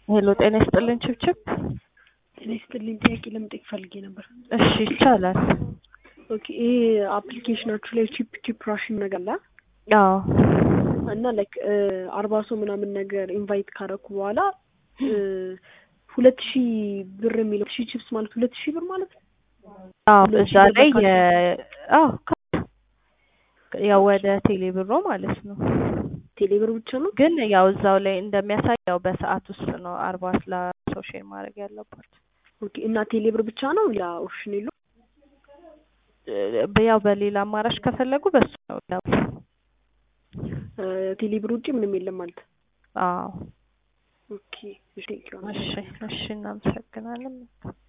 ሄሎ ጤና ይስጥልን ችብችብ። ጤና ይስጥልኝ። ጥያቄ ለመጠየቅ ፈልጌ ነበር። እሺ ይቻላል። ኦኬ ይሄ አፕሊኬሽናችሁ ላይ ቺፕ ቺፕ ራሽን ነገር አለ አዎ እና ላይክ አርባ ሰው ምናምን ነገር ኢንቫይት ካረኩ በኋላ ሁለት ሺህ ብር የሚለው ሺህ ቺፕስ ማለት ሁለት ሺህ ብር ማለት ነው። አዎ ሁለት እዛ ሺህ ብር ላይ በካሽ የ አዎ ካ- ያው ወደ ቴሌ ብሮ ማለት ነው። ቴሌ ብር ብቻ ነው። ግን ያው እዛው ላይ እንደሚያሳይ ያው በሰዓት ውስጥ ነው አርባ ስለ ሰው ሼር ማድረግ ያለባቸው። ኦኬ እና ቴሌ ብር ብቻ ነው ሌላ ኦፕሽን የለው? እ- ያው በሌላ አማራጭ ከፈለጉ በሱ ነው ያው ቴሌ ብር ውጭ ምንም የለም ማለት ነው። አዎ ኦኬ እሺ ቴንኪው እሺ እሺ እናመሰግናለን።